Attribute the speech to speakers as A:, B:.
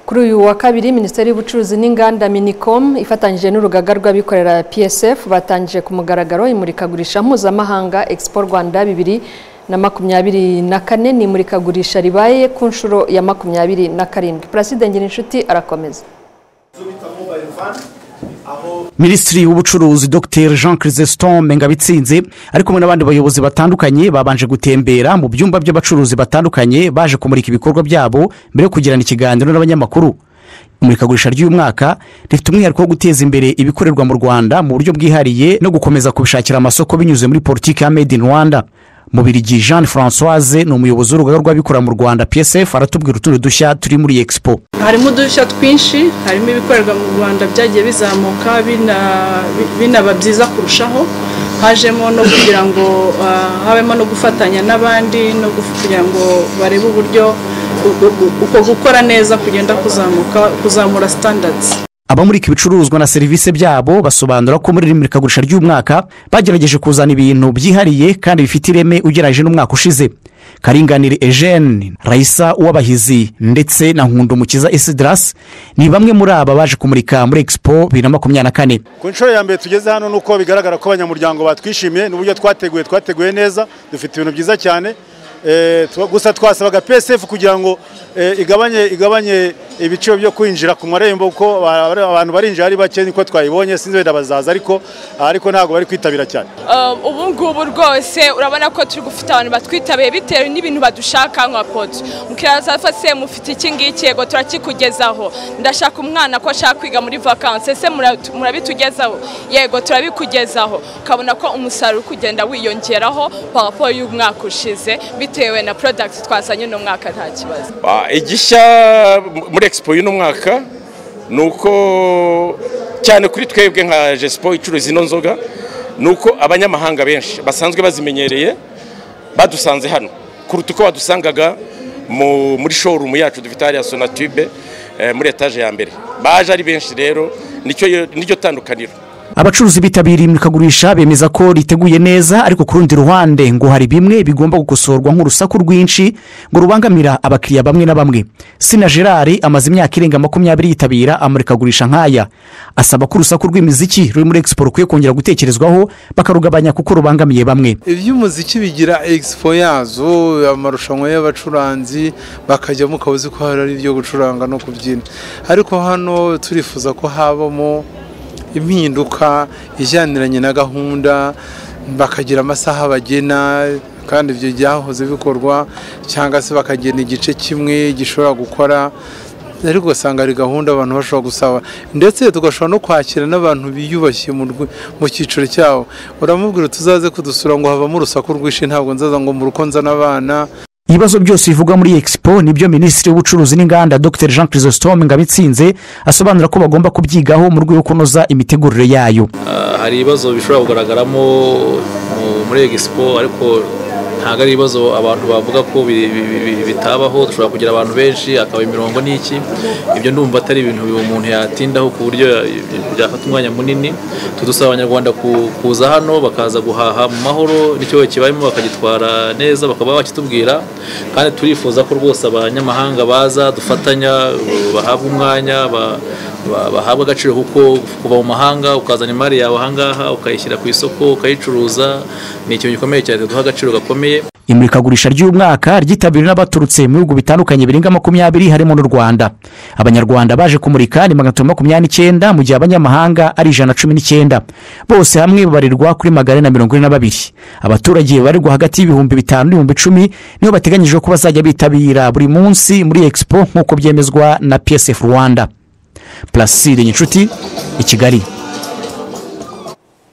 A: kuri uyu wa kabiri minisiteri y'ubucuruzi n'inganda minicom ifatanyije n'urugaga rw'abikorera psf batangije ku mugaragaro imurikagurisha mpuzamahanga expo rwanda bibiri na makumyabiri na kane ni imurikagurisha ribaye ku nshuro ya makumyabiri na karindwi paraside ngirinshuti arakomeza
B: minisitiri w'ubucuruzi dr jean chrisestombe ngabitsinze ari kumwe n'abandi bayobozi batandukanye babanje gutembera mu byumba by'abacuruzi batandukanye baje kumurika ibikorwa byabo mbere yo kugirana ikiganiro n'abanyamakuru imurikagurisha ry'uyu mwaka rifite umwihariko wo guteza imbere ibikorerwa mu rwanda mu buryo bwihariye no gukomeza kubishakira amasoko binyuze muri politiki ya made in rwanda mubirigi jean francoise ni umuyobozi w'urugaga rw'abikorera mu rwanda psf aratubwira utundi dushya turi muri expo
C: harimo udushya twinshi harimo ibikorerwa mu rwanda byagiye bizamuka bina- bi- binaba byiza kurushaho hajemo no kugira ngo ah, habemo no gufatanya n'abandi no guf- kugira ngo barebe uburyo u- u- uko gukora neza kugenda kuzamuka kuzamura standards
B: abamurika ibicuruzwa na serivisi byabo basobanura ko muri iri murikagurisha ry'umwaka bagerageje kuzana ibintu byihariye kandi bifite ireme ugereranyije n'umwaka ushize karinganire eugene rayisa uwabahizi ndetse na nkundumukiza esidirasi ni bamwe muri aba baje kumurika muri expo bibiri na makumyabiri na kane
D: ku nshuro ya mbere tugeze hano ni uko bigaragara ko abanyamuryango batwishimiye n'uburyo twateguye twateguye neza dufite ibintu byiza cyane Eh, tuba- gusa twasabaga psf kugira ngo eh, igabanye igabanye ibiciro byo kwinjira ku marembo kuko ba- ba- abantu barinjira ari bake niko twayibonye sinzi wenda bazaza ariko ariko ntabwo bari kwitabira cyane
E: Um, ubu ngubu rwose urabona ko turi gufite abantu batwitabiye bitewe n'ibintu badushaka nka poto mukiraza se mufite iki ngiki yego turakikugezaho ndashaka umwana ko ashaka kwiga muri vakansi ese muratu- murabitugezaho yego turabikugezaho ukabona ko umusaruro uri kugenda wiyongeraho parapo y'umwaka ushize bitewe na porodagiti twazanye uno mwaka nta kibazo
F: Ah, igishya muri expo y'uno mwaka ni uko cyane kuri twebwe nka jesipo icuruza ino nzoga ni uko abanyamahanga benshi basanzwe bazimenyereye badusanze hano kuruta uko badusangaga mu- muri showroom yacu dufite hariya sonatube eh, muri etaje ya mbere baje ari benshi rero nicyo nicyo tandukaniro
B: abacuruzi bitabiriye imurikagurisha bemeza ko riteguye neza ariko ku rundi ruhande ngo hari bimwe bigomba gukosorwa nk'urusaku rwinshi ngo rubangamira abakiriya bamwe na bamwe sina gerard amaze imyaka irenga makumyabiri yitabira amurikagurisha nk'aya asaba ko urusaku rw'imiziki ruri muri expo rukwiye kongera gutekerezwaho bakarugabanya kuko rubangamiye bamwe
G: iby'umuziki bigira expo yazo amarushanwa y'abacuranzi bakajyamo ukaba uzi ko hari ari ibyo gucuranga no kubyina ariko hano turifuza ko habamo impinduka ijyaniranye na gahunda bakagira amasaha bagena kandi ibyo byahoze bikorwa cyangwa se bakagena igice kimwe gishobora gukora ariko ugasanga ari gahunda abantu bashobora gusaba ndetse tugashobora no kwakira n'abantu biyubashye mu rwe- mu cyiciro cyabo uramubwira tuzaze kudusura ngo havamo urusaku rwinshi ntabwo nzaza ngo mu rugo nzane abana
B: ibibazo byose bivugwa muri expo nibyo minisitiri w'ubucuruzi n'inganda dr jean chrisostom ngabitsinze asobanura ko bagomba kubyigaho mu rwego rwo kunoza imitegurire yayo
H: Ah, hari ibibazo bishobora kugaragaramo mu- muri egisipo ariko ntabwo ari ibibazo abantu bavuga ko bi- bi- bi- bitabaho dushobora kugira abantu benshi akaba imirongo n'iki ibyo ndumva atari ibintu umuntu yatindaho ku buryo ya- byafata umwanya munini tudusaba abanyarwanda ku- kuza hano bakaza guhaha mu mahoro n'icyo kibayemo bakagitwara neza bakaba bakitubwira kandi turifuza ko rwose abanyamahanga baza dufatanya bahabwa umwanya ba- ba- bahabwa agaciro kuko kuva mu mahanga ukazana imari yawe ahangaha ukayishyira ku isoko ukayicuruza ni ikintu gikomeye cyane duha agaciro gakomeye
B: imurikagurisha ry'uyu mwaka ryitabiriwe n'abaturutse mu bihugu bitandukanye birenga makumyabiri harimo n'u rwanda abanyarwanda baje kumurika ni magana atatu makumyabiri n'icyenda mu gihe abanyamahanga ari ijana na cumi n'icyenda bose hamwe babarirwa kuri magana ane na mirongo ine na babiri abaturage babarirwa hagati y'ibihumbi bitanu n'ibihumbi icumi niho bateganyijwe ko bazajya bitabira buri munsi muri expo nk'uko byemezwa na psf rwanda puraside nyinshuti i kigali